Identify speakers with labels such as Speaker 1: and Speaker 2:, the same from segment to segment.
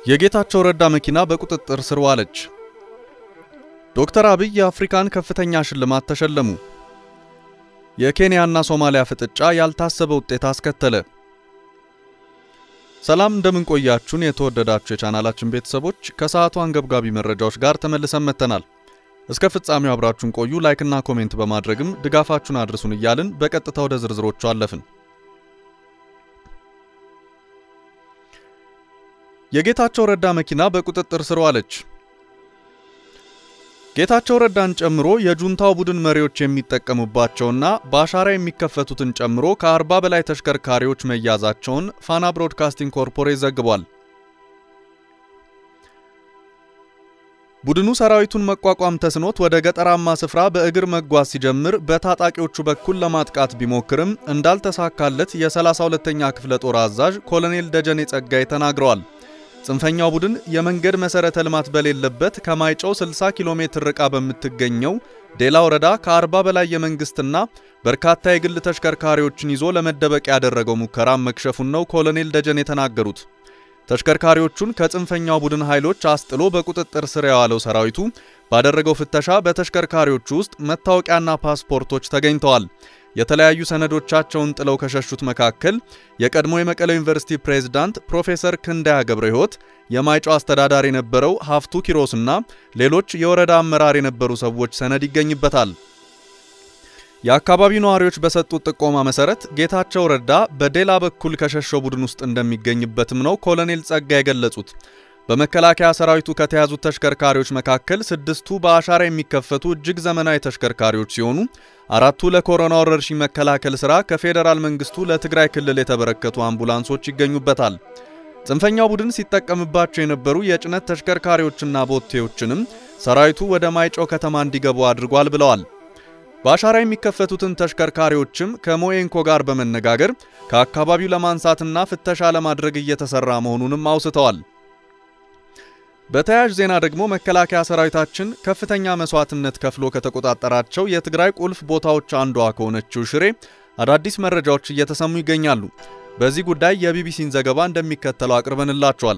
Speaker 1: የጌታቸው ረዳ መኪና በቁጥጥር ስር ዋለች። ዶክተር አብይ የአፍሪካን ከፍተኛ ሽልማት ተሸለሙ። የኬንያና ሶማሊያ ፍጥጫ ያልታሰበ ውጤት አስከተለ። ሰላም እንደምን ቆያችሁን? የተወደዳችሁ የቻናላችን ቤተሰቦች ከሰዓቱ አንገብጋቢ መረጃዎች ጋር ተመልሰን መጥተናል። እስከ ፍጻሜው አብራችሁን ቆዩ። ላይክና ኮሜንት በማድረግም ድጋፋችሁን አድርሱን እያልን በቀጥታ ወደ ዝርዝሮቹ አለፍን። የጌታቸው ረዳ መኪና በቁጥጥር ስር ዋለች። ጌታቸው ረዳን ጨምሮ የጁንታው ቡድን መሪዎች የሚጠቀሙባቸውና በአሻራ የሚከፈቱትን ጨምሮ ከ40 በላይ ተሽከርካሪዎች መያዛቸውን ፋና ብሮድካስቲንግ ኮርፖሬት ዘግቧል። ቡድኑ ሰራዊቱን መቋቋም ተስኖት ወደ ገጠራማ ስፍራ በእግር መጓዝ ሲጀምር በታጣቂዎቹ በኩል ለማጥቃት ቢሞክርም እንዳልተሳካለት የ32ኛ ክፍለ ጦር አዛዥ ኮሎኔል ደጀኔ ጸጋይ ተናግረዋል። ጽንፈኛው ቡድን የመንገድ መሰረተ ልማት በሌለበት ከማይጨው 60 ኪሎ ሜትር ርቃ በምትገኘው ዴላ ወረዳ ከ40 በላይ የመንግስትና በርካታ የግል ተሽከርካሪዎችን ይዞ ለመደበቅ ያደረገው ሙከራ መክሸፉን ነው ኮሎኔል ደጀኔ የተናገሩት። ተሽከርካሪዎቹን ከጽንፈኛው ቡድን ኃይሎች አስጥሎ በቁጥጥር ስር የዋለው ሰራዊቱ ባደረገው ፍተሻ በተሽከርካሪዎቹ ውስጥ መታወቂያና ፓስፖርቶች ተገኝተዋል። የተለያዩ ሰነዶቻቸውን ጥለው ከሸሹት መካከል የቀድሞ የመቀሌ ዩኒቨርሲቲ ፕሬዝዳንት ፕሮፌሰር ክንዳያ ገብረ ሕይወት፣ የማይጨው አስተዳዳሪ የነበረው ሀፍቱ ኪሮስና ሌሎች የወረዳ አመራር የነበሩ ሰዎች ሰነድ ይገኝበታል። የአካባቢው ነዋሪዎች በሰጡት ጥቆማ መሰረት ጌታቸው ረዳ በዴላ በኩል ከሸሸው ቡድን ውስጥ እንደሚገኝበትም ነው ኮሎኔል ጸጋ የገለጹት። በመከላከያ ሰራዊቱ ከተያዙት ተሽከርካሪዎች መካከል ስድስቱ በአሻራ የሚከፈቱ እጅግ ዘመናዊ ተሽከርካሪዎች ሲሆኑ አራቱ ለኮሮና ወረርሽኝ መከላከል ሥራ ከፌዴራል መንግስቱ ለትግራይ ክልል የተበረከቱ አምቡላንሶች ይገኙበታል። ጽንፈኛው ቡድን ሲጠቀምባቸው የነበሩ የጭነት ተሽከርካሪዎችና ቦቴዎችንም ሰራዊቱ ወደ ማይጨው ከተማ እንዲገቡ አድርጓል ብለዋል። በአሻራ የሚከፈቱትን ተሽከርካሪዎችም ከሞኤንኮ ጋር በመነጋገር ከአካባቢው ለማንሳትና ፍተሻ ለማድረግ እየተሰራ መሆኑንም አውስተዋል። በተያያዥ ዜና ደግሞ መከላከያ ሰራዊታችን ከፍተኛ መስዋዕትነት ከፍሎ ከተቆጣጠራቸው የትግራይ ቁልፍ ቦታዎች አንዷ ከሆነችው ሽሬ አዳዲስ መረጃዎች እየተሰሙ ይገኛሉ። በዚህ ጉዳይ የቢቢሲን ዘገባ እንደሚከተለው አቅርበንላቸዋል።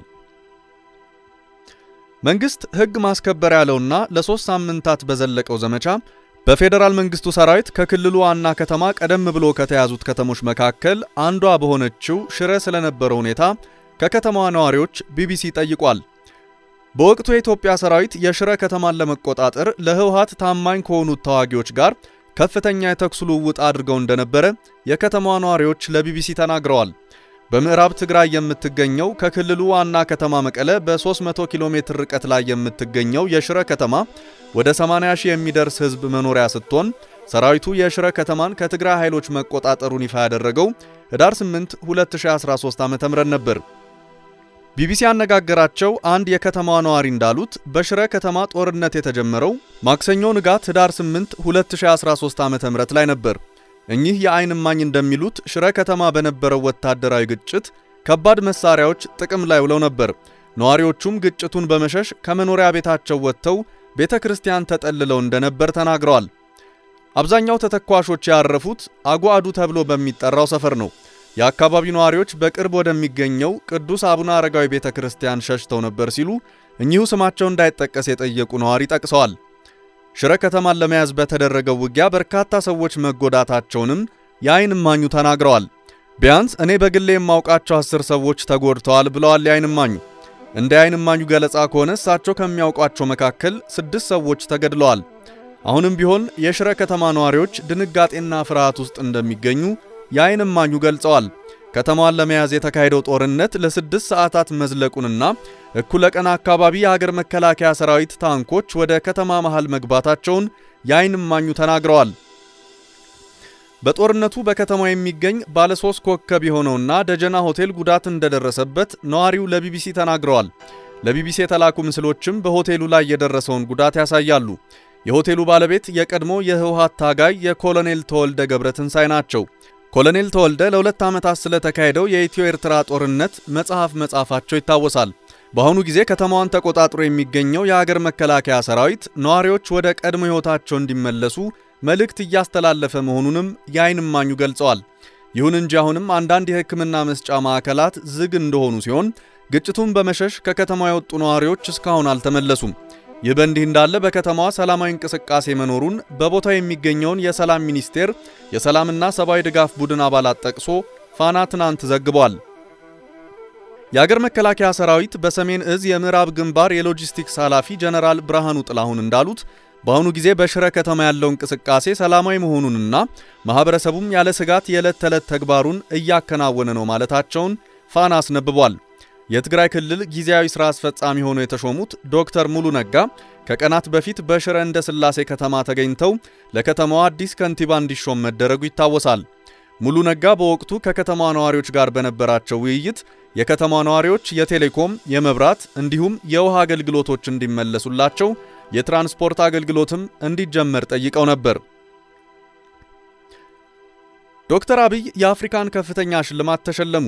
Speaker 1: መንግስት ሕግ ማስከበር ያለውና ለሶስት ሳምንታት በዘለቀው ዘመቻ በፌዴራል መንግስቱ ሰራዊት ከክልሉ ዋና ከተማ ቀደም ብሎ ከተያዙት ከተሞች መካከል አንዷ በሆነችው ሽረ ስለነበረው ሁኔታ ከከተማዋ ነዋሪዎች ቢቢሲ ጠይቋል። በወቅቱ የኢትዮጵያ ሰራዊት የሽረ ከተማን ለመቆጣጠር ለህወሓት ታማኝ ከሆኑት ተዋጊዎች ጋር ከፍተኛ የተኩስ ልውውጥ አድርገው እንደነበረ የከተማዋ ነዋሪዎች ለቢቢሲ ተናግረዋል። በምዕራብ ትግራይ የምትገኘው ከክልሉ ዋና ከተማ መቀለ በ300 ኪሎ ሜትር ርቀት ላይ የምትገኘው የሽረ ከተማ ወደ 80 ሺህ የሚደርስ ህዝብ መኖሪያ ስትሆን ሰራዊቱ የሽረ ከተማን ከትግራይ ኃይሎች መቆጣጠሩን ይፋ ያደረገው ህዳር 8 2013 ዓ.ም ነበር። ቢቢሲ ያነጋገራቸው አንድ የከተማዋ ነዋሪ እንዳሉት በሽረ ከተማ ጦርነት የተጀመረው ማክሰኞ ንጋት ህዳር 8 2013 ዓ.ም ላይ ነበር። እኚህ የዓይን እማኝ እንደሚሉት ሽረ ከተማ በነበረው ወታደራዊ ግጭት ከባድ መሳሪያዎች ጥቅም ላይ ውለው ነበር። ነዋሪዎቹም ግጭቱን በመሸሽ ከመኖሪያ ቤታቸው ወጥተው ቤተ ክርስቲያን ተጠልለው እንደነበር ተናግረዋል። አብዛኛው ተተኳሾች ያረፉት አጓዱ ተብሎ በሚጠራው ሰፈር ነው። የአካባቢው ነዋሪዎች በቅርብ ወደሚገኘው ቅዱስ አቡነ አረጋዊ ቤተ ክርስቲያን ሸሽተው ነበር ሲሉ እኚሁ ስማቸው እንዳይጠቀስ የጠየቁ ነዋሪ ጠቅሰዋል። ሽረ ከተማን ለመያዝ በተደረገው ውጊያ በርካታ ሰዎች መጎዳታቸውንም የዓይን እማኙ ተናግረዋል። ቢያንስ እኔ በግሌ የማውቃቸው አስር ሰዎች ተጎድተዋል ብለዋል የዓይን እማኙ። እንደ የዓይን እማኙ ገለጻ ከሆነ እሳቸው ከሚያውቋቸው መካከል ስድስት ሰዎች ተገድለዋል። አሁንም ቢሆን የሽረ ከተማ ነዋሪዎች ድንጋጤና ፍርሃት ውስጥ እንደሚገኙ የዓይን እማኙ ገልጸዋል። ከተማዋን ለመያዝ የተካሄደው ጦርነት ለስድስት ሰዓታት መዝለቁንና እኩለ ቀን አካባቢ የሀገር መከላከያ ሰራዊት ታንኮች ወደ ከተማ መሃል መግባታቸውን የዓይን እማኙ ተናግረዋል። በጦርነቱ በከተማው የሚገኝ ባለ ሶስት ኮከብ የሆነውና ደጀና ሆቴል ጉዳት እንደደረሰበት ነዋሪው ለቢቢሲ ተናግረዋል። ለቢቢሲ የተላኩ ምስሎችም በሆቴሉ ላይ የደረሰውን ጉዳት ያሳያሉ። የሆቴሉ ባለቤት የቀድሞ የህወሓት ታጋይ የኮሎኔል ተወልደ ገብረ ትንሳኤ ናቸው። ኮሎኔል ተወልደ ለሁለት ዓመታት ስለተካሄደው የኢትዮ ኤርትራ ጦርነት መጽሐፍ መጻፋቸው ይታወሳል። በአሁኑ ጊዜ ከተማዋን ተቆጣጥሮ የሚገኘው የሀገር መከላከያ ሰራዊት ነዋሪዎች ወደ ቀድሞ ሕይወታቸው እንዲመለሱ መልእክት እያስተላለፈ መሆኑንም የዓይን እማኙ ገልጸዋል። ይሁን እንጂ አሁንም አንዳንድ የሕክምና መስጫ ማዕከላት ዝግ እንደሆኑ ሲሆን ግጭቱን በመሸሽ ከከተማዋ የወጡ ነዋሪዎች እስካሁን አልተመለሱም። ይህ በእንዲህ እንዳለ በከተማዋ ሰላማዊ እንቅስቃሴ መኖሩን በቦታው የሚገኘውን የሰላም ሚኒስቴር የሰላምና ሰብአዊ ድጋፍ ቡድን አባላት ጠቅሶ ፋና ትናንት ዘግቧል። የአገር መከላከያ ሰራዊት በሰሜን እዝ የምዕራብ ግንባር የሎጂስቲክስ ኃላፊ ጀነራል ብርሃኑ ጥላሁን እንዳሉት በአሁኑ ጊዜ በሽረ ከተማ ያለው እንቅስቃሴ ሰላማዊ መሆኑንና ማህበረሰቡም ያለ ስጋት የዕለት ተዕለት ተግባሩን እያከናወነ ነው ማለታቸውን ፋና አስነብቧል። የትግራይ ክልል ጊዜያዊ ሥራ አስፈጻሚ ሆነው የተሾሙት ዶክተር ሙሉ ነጋ ከቀናት በፊት በሽረ እንደ ስላሴ ከተማ ተገኝተው ለከተማዋ አዲስ ከንቲባ እንዲሾም መደረጉ ይታወሳል። ሙሉ ነጋ በወቅቱ ከከተማዋ ነዋሪዎች ጋር በነበራቸው ውይይት የከተማ ነዋሪዎች የቴሌኮም፣ የመብራት እንዲሁም የውሃ አገልግሎቶች እንዲመለሱላቸው የትራንስፖርት አገልግሎትም እንዲጀመር ጠይቀው ነበር። ዶክተር አብይ የአፍሪካን ከፍተኛ ሽልማት ተሸለሙ።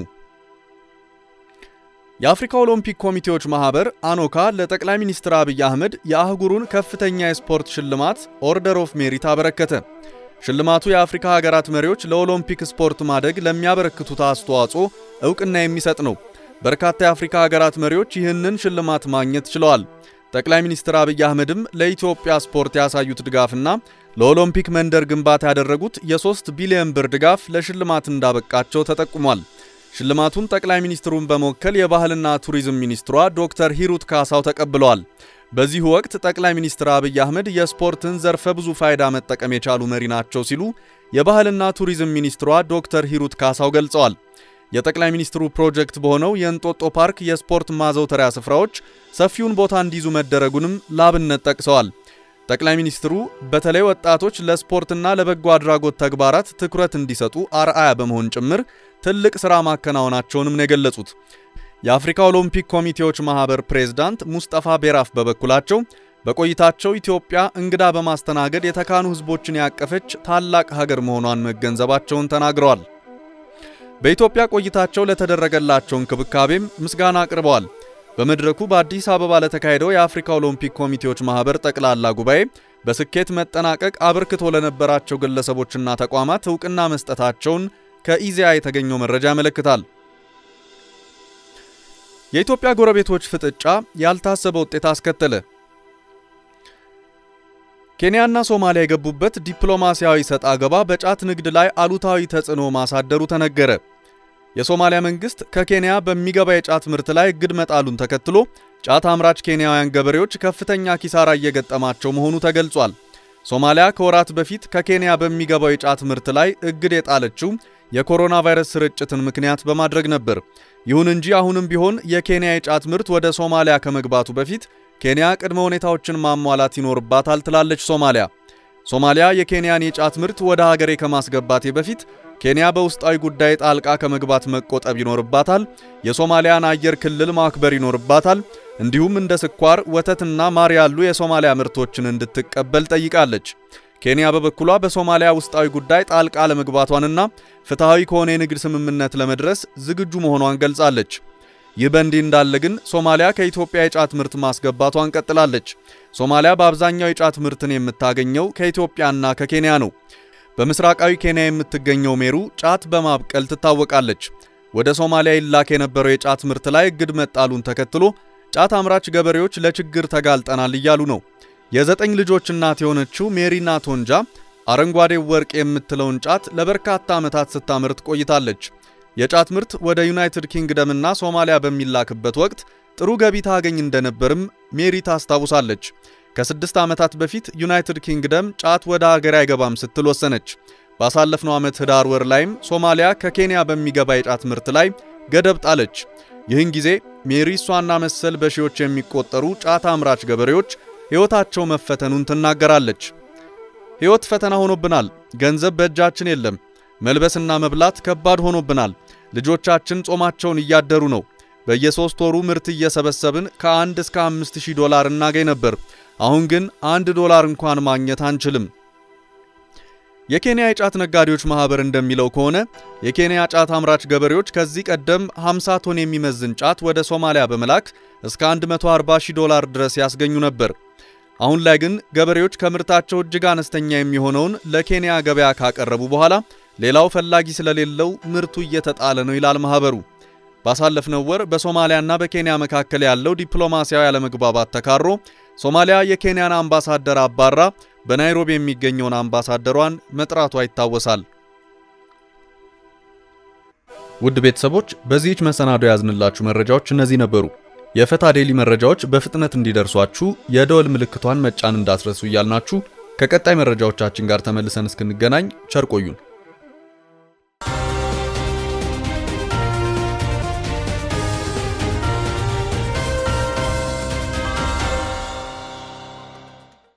Speaker 1: የአፍሪካ ኦሎምፒክ ኮሚቴዎች ማህበር አኖካ ለጠቅላይ ሚኒስትር አብይ አህመድ የአህጉሩን ከፍተኛ የስፖርት ሽልማት ኦርደር ኦፍ ሜሪት አበረከተ። ሽልማቱ የአፍሪካ ሀገራት መሪዎች ለኦሎምፒክ ስፖርት ማደግ ለሚያበረክቱት አስተዋጽኦ እውቅና የሚሰጥ ነው። በርካታ የአፍሪካ ሀገራት መሪዎች ይህንን ሽልማት ማግኘት ችለዋል። ጠቅላይ ሚኒስትር አብይ አህመድም ለኢትዮጵያ ስፖርት ያሳዩት ድጋፍና ለኦሎምፒክ መንደር ግንባታ ያደረጉት የ3 ቢሊዮን ብር ድጋፍ ለሽልማት እንዳበቃቸው ተጠቁሟል። ሽልማቱን ጠቅላይ ሚኒስትሩን በመወከል የባህልና ቱሪዝም ሚኒስትሯ ዶክተር ሂሩት ካሳው ተቀብለዋል። በዚሁ ወቅት ጠቅላይ ሚኒስትር አብይ አህመድ የስፖርትን ዘርፈ ብዙ ፋይዳ መጠቀም የቻሉ መሪ ናቸው ሲሉ የባህልና ቱሪዝም ሚኒስትሯ ዶክተር ሂሩት ካሳው ገልጸዋል። የጠቅላይ ሚኒስትሩ ፕሮጀክት በሆነው የእንጦጦ ፓርክ የስፖርት ማዘውተሪያ ስፍራዎች ሰፊውን ቦታ እንዲይዙ መደረጉንም ላብነት ጠቅሰዋል። ጠቅላይ ሚኒስትሩ በተለይ ወጣቶች ለስፖርትና ለበጎ አድራጎት ተግባራት ትኩረት እንዲሰጡ አርአያ በመሆን ጭምር ትልቅ ሥራ ማከናወናቸውንም ነው የገለጹት። የአፍሪካ ኦሎምፒክ ኮሚቴዎች ማህበር ፕሬዝዳንት ሙስጠፋ ቤራፍ በበኩላቸው በቆይታቸው ኢትዮጵያ እንግዳ በማስተናገድ የተካኑ ሕዝቦችን ያቀፈች ታላቅ ሀገር መሆኗን መገንዘባቸውን ተናግረዋል። በኢትዮጵያ ቆይታቸው ለተደረገላቸው እንክብካቤም ምስጋና አቅርበዋል። በመድረኩ በአዲስ አበባ ለተካሄደው የአፍሪካ ኦሎምፒክ ኮሚቴዎች ማህበር ጠቅላላ ጉባኤ በስኬት መጠናቀቅ አበርክቶ ለነበራቸው ግለሰቦችና ተቋማት እውቅና መስጠታቸውን ከኢዜአ የተገኘው መረጃ ያመለክታል። የኢትዮጵያ ጎረቤቶች ፍጥጫ ያልታሰበ ውጤት አስከተለ። ኬንያና ሶማሊያ የገቡበት ዲፕሎማሲያዊ ሰጥ አገባ በጫት ንግድ ላይ አሉታዊ ተጽዕኖ ማሳደሩ ተነገረ። የሶማሊያ መንግስት ከኬንያ በሚገባ የጫት ምርት ላይ እግድ መጣሉን ተከትሎ ጫት አምራች ኬንያውያን ገበሬዎች ከፍተኛ ኪሳራ እየገጠማቸው መሆኑ ተገልጿል። ሶማሊያ ከወራት በፊት ከኬንያ በሚገባው የጫት ምርት ላይ እግድ የጣለችው የኮሮና ቫይረስ ስርጭትን ምክንያት በማድረግ ነበር። ይሁን እንጂ አሁንም ቢሆን የኬንያ የጫት ምርት ወደ ሶማሊያ ከመግባቱ በፊት ኬንያ ቅድመ ሁኔታዎችን ማሟላት ይኖርባታል ትላለች ሶማሊያ። ሶማሊያ የኬንያን የጫት ምርት ወደ ሀገሬ ከማስገባቴ በፊት ኬንያ በውስጣዊ ጉዳይ ጣልቃ ከመግባት መቆጠብ ይኖርባታል፣ የሶማሊያን አየር ክልል ማክበር ይኖርባታል፣ እንዲሁም እንደ ስኳር፣ ወተትና ማር ያሉ የሶማሊያ ምርቶችን እንድትቀበል ጠይቃለች። ኬንያ በበኩሏ በሶማሊያ ውስጣዊ ጉዳይ ጣልቃ ለመግባቷንና ፍትሐዊ ከሆነ የንግድ ስምምነት ለመድረስ ዝግጁ መሆኗን ገልጻለች። ይህ በእንዲህ እንዳለ ግን ሶማሊያ ከኢትዮጵያ የጫት ምርት ማስገባቷን ቀጥላለች። ሶማሊያ በአብዛኛው የጫት ምርትን የምታገኘው ከኢትዮጵያና ከኬንያ ነው። በምስራቃዊ ኬንያ የምትገኘው ሜሩ ጫት በማብቀል ትታወቃለች። ወደ ሶማሊያ ይላክ የነበረው የጫት ምርት ላይ እግድ መጣሉን ተከትሎ ጫት አምራች ገበሬዎች ለችግር ተጋልጠናል እያሉ ነው። የዘጠኝ ልጆች እናት የሆነችው ሜሪና ቶንጃ አረንጓዴው ወርቅ የምትለውን ጫት ለበርካታ ዓመታት ስታመርት ቆይታለች። የጫት ምርት ወደ ዩናይትድ ኪንግደም እና ሶማሊያ በሚላክበት ወቅት ጥሩ ገቢ ታገኝ እንደነበርም ሜሪ ታስታውሳለች። ከስድስት ዓመታት በፊት ዩናይትድ ኪንግደም ጫት ወደ ሀገር አይገባም ስትል ወሰነች። ባሳለፍነው ዓመት ህዳር ወር ላይም ሶማሊያ ከኬንያ በሚገባ የጫት ምርት ላይ ገደብ ጣለች። ይህን ጊዜ ሜሪ እሷና መሰል በሺዎች የሚቆጠሩ ጫት አምራች ገበሬዎች ሕይወታቸው መፈተኑን ትናገራለች። ሕይወት ፈተና ሆኖብናል። ገንዘብ በእጃችን የለም። መልበስና መብላት ከባድ ሆኖብናል። ልጆቻችን ጾማቸውን እያደሩ ነው። በየሶስት ወሩ ምርት እየሰበሰብን ከአንድ እስከ አምስት ሺህ ዶላር እናገኝ ነበር። አሁን ግን አንድ ዶላር እንኳን ማግኘት አንችልም። የኬንያ የጫት ነጋዴዎች ማህበር እንደሚለው ከሆነ የኬንያ ጫት አምራች ገበሬዎች ከዚህ ቀደም 50 ቶን የሚመዝን ጫት ወደ ሶማሊያ በመላክ እስከ 140 ሺህ ዶላር ድረስ ያስገኙ ነበር። አሁን ላይ ግን ገበሬዎች ከምርታቸው እጅግ አነስተኛ የሚሆነውን ለኬንያ ገበያ ካቀረቡ በኋላ ሌላው ፈላጊ ስለሌለው ምርቱ እየተጣለ ነው ይላል ማህበሩ። ባሳለፍነው ወር በሶማሊያና በኬንያ መካከል ያለው ዲፕሎማሲያዊ አለመግባባት ተካሮ ሶማሊያ የኬንያን አምባሳደር አባራ በናይሮቢ የሚገኘውን አምባሳደሯን መጥራቷ ይታወሳል። ውድ ቤተሰቦች በዚህች መሰናዶ ያዝንላችሁ መረጃዎች እነዚህ ነበሩ። የፈታ ዴሊ መረጃዎች በፍጥነት እንዲደርሷችሁ የደወል ምልክቷን መጫን እንዳትረሱ እያልናችሁ ከቀጣይ መረጃዎቻችን ጋር ተመልሰን እስክንገናኝ ቸር ቆዩን።